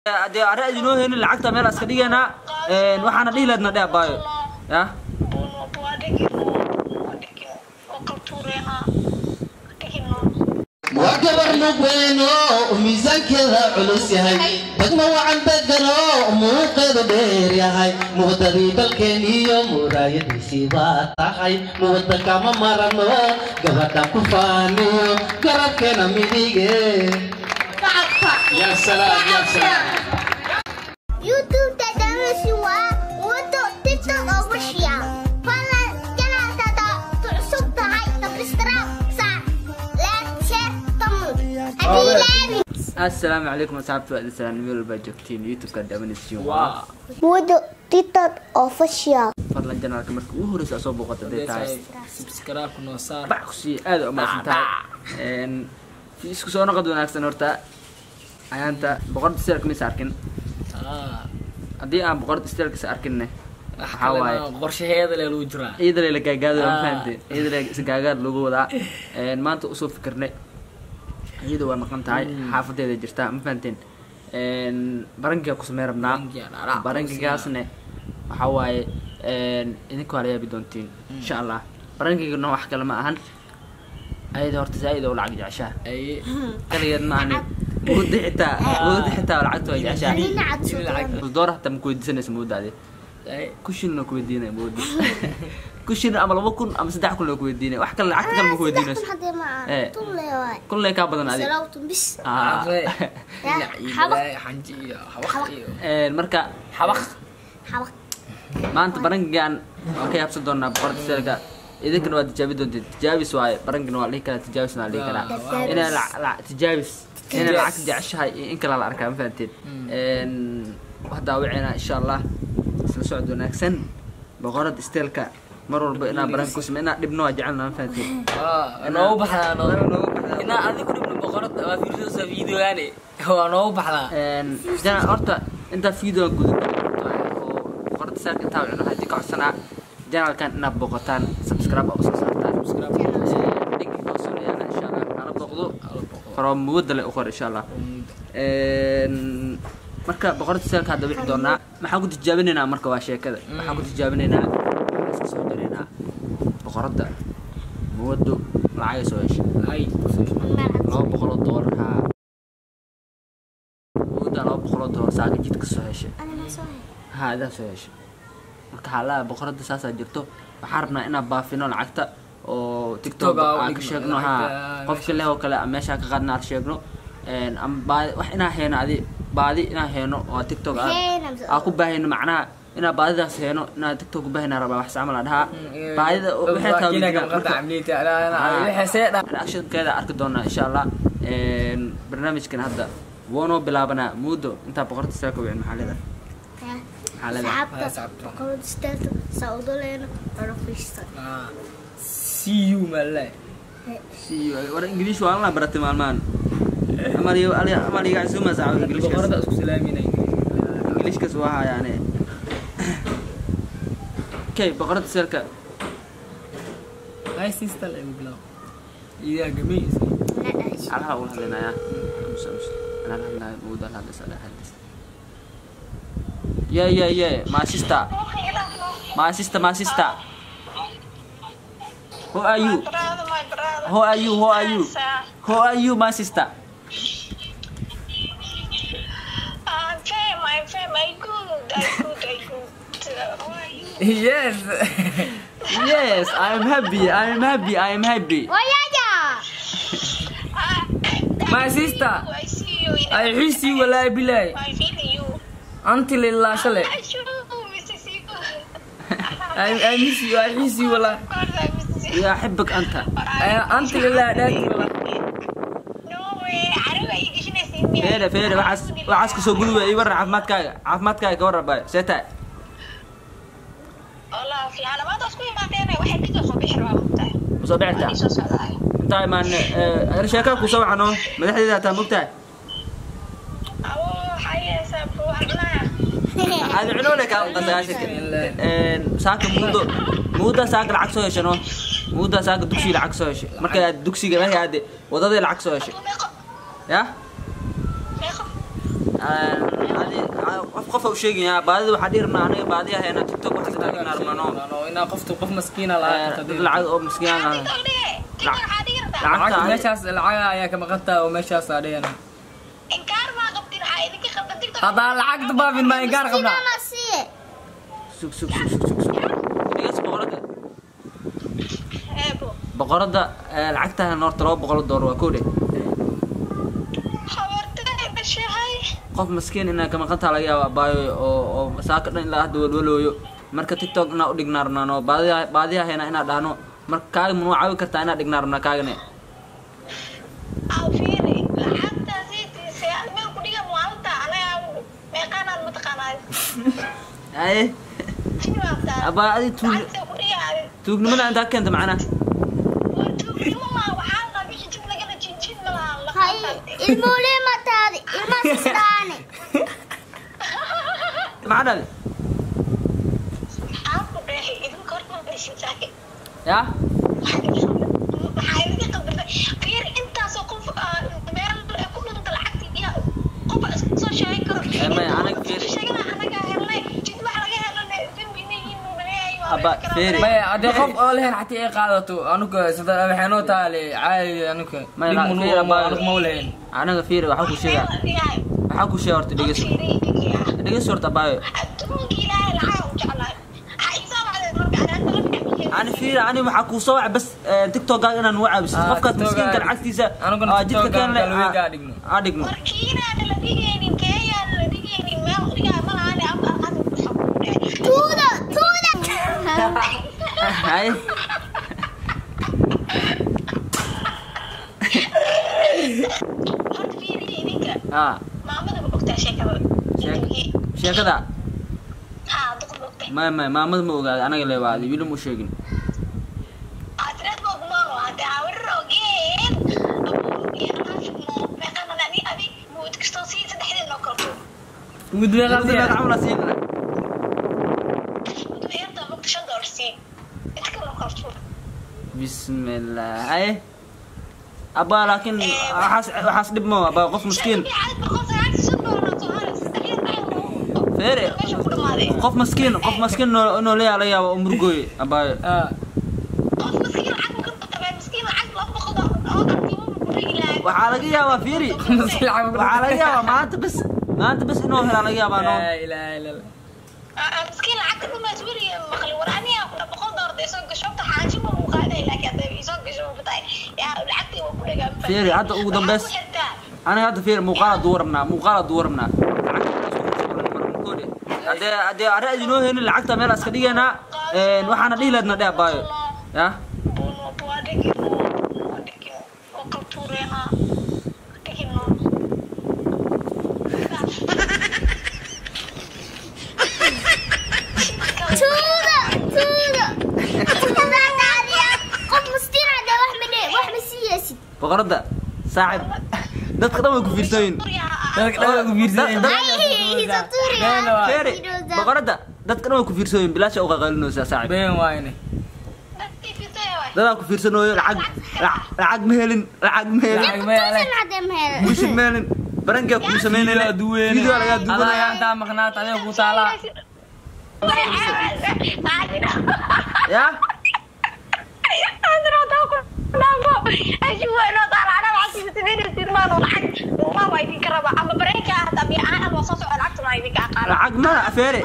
dee arre idinoo heenin lacagta meel iska dhigaynaa waxaana dhihi lahaydna dheh abaayo ya waa gabar nugweeno miisaankeeda culus yahay degmo wacan degano muuqeedu dheer yahay muwadadii dalkeen iyo muraayadiisii baa tahay muwada kama marano gabadha ku faaniyo garabkeena midige Ya salam, ya salam. YouTube tadamasi waa wado TikTok official. Fadlan janaalkada cusub tahay subscribe saar like share comment. Haddii laabin assalaamu calaykum asxaabta waa idin salaam meel walbaa joogtiin youtube-ka damanisiin waa wado TikTok official. fadlan janaalka marka ugu horeysa aad soo booqata dee tahay subscribe noo saar bac ku sii aad u mahadsan tahay isku soo noqod wanaagsan horta ayaanta boqorta steelka mis arkin Ah, haddii aan boqorta steelkis arkinne wax waxaa waaye kalena qorshaheeda le lagu jiraa ciidale la gaagaado ma Ah. fahamte ciidale isgaagaad lagu wadaa Een, maanta usoo fikirnay iyada waa maqan tahay xaafadeeda jirtaa ma fahamteen Een, barankiga ku samey rabnaa Barankiga dhacdhac barankigaasne waxaa waaye een, idinka waa la yaabi doontiin insha allah barankigana wax kale ma ahan ayada horta zaaid oo lacag jeceshaa ay kaligeed ma ahani muddo xitaa muddo xitaa lacagta waa jeceshaa Nina cad soo lacag door hataa ma kuweydiisanaysa muddaade ay kushinna kuweydiinaya muddo kushin ama laba kun ama saddex kun loo kuweydiinaya wax kale lacagta kale ma kuweydiinayso hadee ma Eh. aan tun leewaay. kulley kaa badan adi Salaawtun bis. Ah. Aqre. Ya, Dhinac iyo xabaq. balaayo, xanji iyo xabaq iyo Een, marka xabaq Xabaq. maanta barankigan waan ka yaabsan doonaa boqorta seelka idinkana waa tijaabi doonteen tijaabis waaye barankina waa la dhihi karaa tijaabisna waa la dhihi karaa Tijaabis. inaa la- la- tijaabis inay lacag jeceshahay iyo in kale la arkaa ma fahanteen Een, wax daawaceena insha allah isla socod wanaagsan boqorada steelka mar walba inaa baranka ku samey inaa dhibno waa jecelna ma fahanteen Ah, noogu baxdaa Noogu noogu baxdaa. inaa adigu dhibno boqorada waa fiirsadaysaa videogaane waa noogu baxdaa Een, jana horta intaa videoga guda oo boqorada steelka intaa cuno haddii ka codsanaa janalkan inaad booqataan subscribe oo soo saartaan link hoos u yaala insha allah hala booqdo faro muwadda le u qor insha allah Een, marka boqorada seelka hadda wixi doonaa maxaan ku tijaabinaynaa marka waa sheekada waxaan ku tijaabinaynaa waxaan iska soo daraynaa boqorada muwaddo lacagay soo heshay ay laba boqol oo doolar haa muwadda laba boqol oo doolar saaka jidka soo heshay Ana ma soo hay. haa idaa soo heshay marka xaalada boqorada saasaa jirto waxaan rabnaa inaan baafino lacagta oo tiktok TikTok aa u aan ka dhigno sheegno lacagta, haa qofka leh oo kale aan meeshaa ka qaadna aan sheegno Een, ama baadi wax inaan heeno adi baadi inaan heeno oo tiktok aan Heena mise- aan ku baahayno macnaha inaan baadidaas heeno inaan tiktok ku baahayna rabaa wax saamal aan dhahaa baadida waxay tahay reactionkeeda arki doonaa insha allah Een, barnaamijkan hadda woonoo bilaabanaa muddo intaa boqorta seeka wicin maxaa leedahay maxaa leedahay Asxaabta boqorada steelka saudoleena waa fiista. see you malay See you. war ingiliish waa la baratay maalmahan amal iyo amal iga casuuma saaco ingiliishkaas boqorada isku salaaminay ingiliishkaas waa hayaane okay boqorada seelka ay sister ay bilaw idaa gamaysa Na dhahay. alaha ula hadlaynayaa Aamus, aamus. anaa la hadlayo mawda la hadlaysa la hadlaysa yeah yeah yeah my sister my sister my sister who are you brother, my brother. who are you who are you Yes, uh, who are you my sister uh, fam, my fam, I good, I good, I good. Uh, how are you? yes yes I am happy I am happy I am happy Wayaya. Uh, My sister. I see you in ay xisi walaahi bilaahi I feel you. anti lilaa shale I sure, Mrs. You. ay ay misi ay xisi walaahi Of course, I miss you. يا أحبك أنت ay anti lilaa dhaati walaahi No way, I don't like you shouldn't see me. فيري فيري وحاس وحاس كسو قلوة يورا عفماتك عفماتك كورا باي سيتا والله في علامات أسكو ما تاني واحد كده صبيح رابطة. وصبعتا إيش صلاة. انت ما أنا شاكاك وسوي عنه مدحدي ذا تامبكتا أو حي سبوا حنا. هذا عنونك أنت ساشك ساك مودو مودا ساك العكس هو شنو مودا ساك دكسي العكس هو شيء مركا دكسي ما هي هذه وضد العكس هو شيء ميقا يا ميقا. هذا qof u sheegaya baadida waxaa dhihi rabnaa aniga baadiya hayna tiktok waxaa ka dhignaa rabnaa no inaa qofta qof maskiina lahaa dad lacag oo miskiin ah lacagta lacagta meeshaas lacaga ayaa ka maqantaa oo meeshaas aa dhigana inkaar maa qabtin waxaa idinka qabta tiktok haddaan lacagta baafin maa ingaar qabnaa Mama siye. sug sug sug sug sug sug dhigas boqorada eebo boqorada eh, lacagtahan horta laba boqol doolar waa kow dhe habartada dhashahay qof maskiin inaa ka maqantaa laga yaaba abaayo oo oo saaka dhan ilaa hadda walwalooyo marka tiktok inaa u dhignaa rabnaa no baadiya baadiya hayna inaa dhahno marka kaaga manuu caawi kartaa inaa dhignaa rabnaa kaagane fiiri lacagtaasi tiisay meel ku dhiga maalinta anaga meeqaanaad mataqaanaa aye jiwaabtaa abaa adi tuug lacagta ku dhiga tuugnimada intaa keenta macnaa tuugnimo maa waxaa qabi xijib lagala jinjin malaha Hay ilmoole ma taadi. Ilma sistaane. maxaa dhali aan ku dheehay idinka horta ma dhashintahay yaa waxaa idinka qabata fiir intaasoo qof meel ku dhunta lacagta iyo qof iska soo sheegi karo Eh, maya, anaga fiir. sheegana anaga helnay jid wax laga helnay dembinayiin Abba, fiiri. maya haddii qof oo lehen xatii ay qaadato anuga sida waxaynoo taale caadi anuga Maya, dhib fiiri, munu abba. anuga ma lehen anaga fiiri waxaa ku sheegaa waxaa ku sheega horta dheges dheges horta abaayo adduunka ilaahay lacag u jeclahay ha isoo wacdeen marka anaa tala ani fiiri ani waxaa kuu soo waca bas eh, tiktokaaga inaan uga caabisid Ah, qofkaas TikTok miskiinka aa- lacagtiisa aniguna aa jidka TikTok aan keenle galweega aa dhigno. aa dhigno warkiinaana la dhigaynin keeyaana la dhigaynin meel dhigaa malaani ama adu Tuuda, tuuda. hay horta fiiriya idinka aa maamada ma ogtaa sheekada Sheek- sheekada haa duq ma ogtaa maya maya maamada ma ogaada anaga leewaadi wili mu sheegin Atret mo gumano, ate awir ogin. Abu ya nafik mo, mekan na ni abi mo gusto si sa dahil no ko. gudbe Dadka qaldiya camal aa siin Ito yan to mo siya dorsi. Ito ko no ko. bismillah hay abaa laakiin waxaas waxaas dhib ma abaa qof miskiin Fere. qof maskiin qof maskiin noo inoo leeyaha laga yaaba oo murugooye abaayo Ah, waxaa laga yaabaa fiiri waxaa laga yaabaa maanta bas maanta bas inuu helaa laga yaabaa noo laa ilaaha illa allah مسكين لعبت ما توري مخلي وراني كنا بقول دور دي سوق شوفت حاجه مو مقاده لكن هذا يسوق شوف بتاعي يا لعبت وكل جنب Fiiri, hadda ugu dambeys. aniga hadda fiiri muuqaala duwarabnaa muuqaala duwarabnaa hadee hadee arri idinoo helin lacagta meel iska dhigaynaa waxaana dhihi lahaydna dheh abaayo ya Tuuda, tuuda. Tuuda taadi. Qof miskiin ah dee wax ma dheh- wax ma siiyeysid. boqorada saaxib dadka dhan way ku fiirsayin dadka dhan waa ku fiirsanayeen. Da- Ay, isa tuuri. Been waa. fiiri boqorada dadka dhan way ku fiirsayin bilaasha uqa qalinaysaa saaxib been waayne dadaa ku fiirsanooyo lacag lac- lacag ma helin lacag ma helin Lacag ma helin. Tuusan hadee ma helin. bushid ma helin barankaa kuu samaynayna Video duweyne. video lagaa Adaa duwanaya intaa maqnaat adiga ku taalaa ya lacag ma feere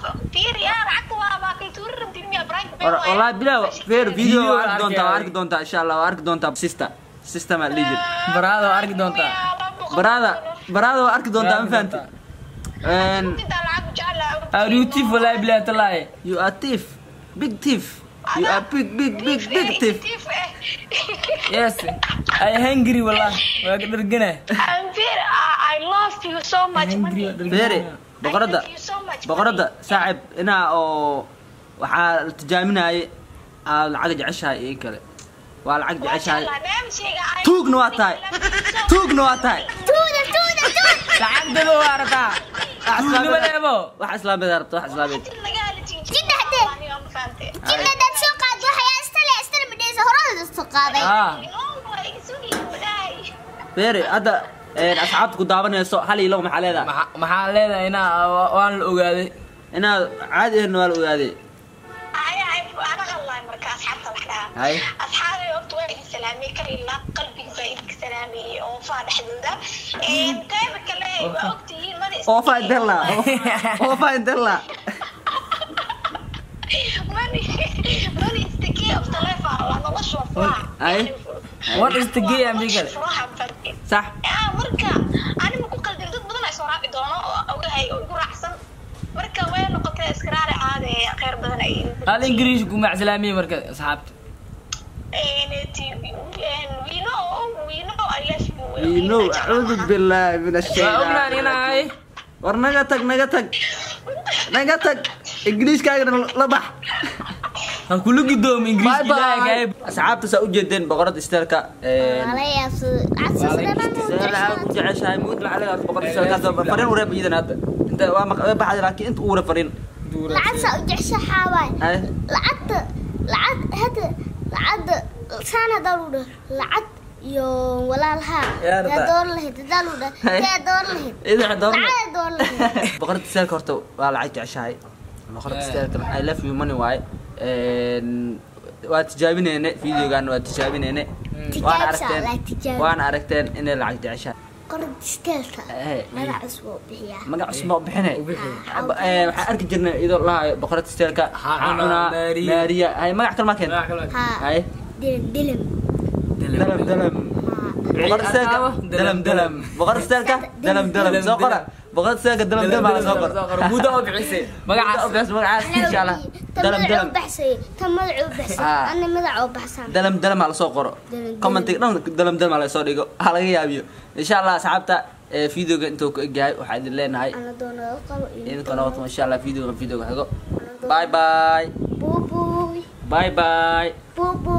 والله بلا فير فيديو Video arki doontaa waa arkaya. arki doontaa insha Allah waa arki doontaa sister sister ma liijir baraada waa arki doontaa barada barada waa arki doontaa ma fahanti and aruutif walaahi bilaahi talaahi you are thief big thief you are big big big big thief yes ay hungry wallah waa ka dhargana I love you so much. hungry waa dhargana. feere boqorada I love you so much. boqorada saaxib inaa oo waxaa la tijaaminayay aad lacag jeceshahay iyo kale waa lacag jeceshahay tuugna waa tahay tuugna waa tahay Tuuda, tuuda, tuuda. lacagtaba waa arataa tuugnimo leebo wax islaameed rabta wax islaameed Jidda hadee. Jidda dad soo qaad waxyaa istale, istale ma dheheysa, horada soo qaaday. ah feere hadda een, asxaabta ku daawanayso hal iyo labo maxaa leedahay Maxa- maxaa leedahay inaa wa- waan la ogaaday inaad caadi ahayn waa la ogaaday Ay, ay, ana hadlaay marka asxaabta wax dhahaa. Ay. Asxaabay horta waa idin salaamay, kal ilaa qalbiga baa idinka salaamay oo faa dhexdooda. Een, qayba kale waa ogtihiin, mada is- oofa indela oofa indela Mani- mani istikii of telephone, waa nolosha waa furaha. Ay. What is the game, Nolosha Miguel? furaha barke. sax Ah, marka anima ku qaldin dad badan ay soo raaci doono oo ogahay oo igu raacsan marka way noqotay iskaraari caade khayr badan ay hal ingiriis ku macslaamiye marka asxaabta we know we know I love you ino acuudu billaahi min waa ognaan ashaytaan inahay war naga tag naga tag naga tag ingiriiskaagana la bax ha kula gudoomo ingiriis bye ilaahay bye gaayb asxaabta saa ujeedeen boqorada isteelka ku jeceshahay mud lacagaas boqorada isteelka fariin ureeb iidan hadda inta waa maq- waa baxday laakiin inta uure fariin lacagta u jeceshahay waay ay lacagta lacag hada lacagta saan hadaa lu dhah lacag iyo walaalhaa Yaa rabaa. yaa door lahayd hadaa lu dhah Hay. yaa door lahayd idin waxay dooran lacag door lahayd boqorada isteelka horta waa lacag jeceshahay boqorada isteelka I love you money waaye Een, waa tijaabineyne videogaana waa tijaabineyne waana Tijaabisa, aragteen like tijaab. waana aragteen inay lacag jeceshahay qorad isteelka Eh. magac cusub oo bixiyaa magac cusub baa u bixine Ah, Eh, waxaan arki jirnay iyadoo lahayo boqorada isteelka Ha cunaa, Maariya. maariya hay magac kale maa keenta haa hay dilim dilim dalam dalam boqor isteelka dalam dalam boqor isteelka dalam dalam soo qora boqor isteelka dalam dalam ala soo qor mudo oo bixisay magacaas magacaas magacaas insha allah dalam tan dalam magac u baxsay tan magac u baxsay Ah. ana magac oo baxsan dalam dalam ala soo qoro Dalam, commentiga dhan dalam dalam ala soo dhigo ha laga yaabiyo insha allah asxaabta eh, videoga intuu ku egyahay waxaa idin leenahay ana doono qabo idinka noqoto insha allah videoga videoga xigo bye bye buubuuy bye bye buubuuy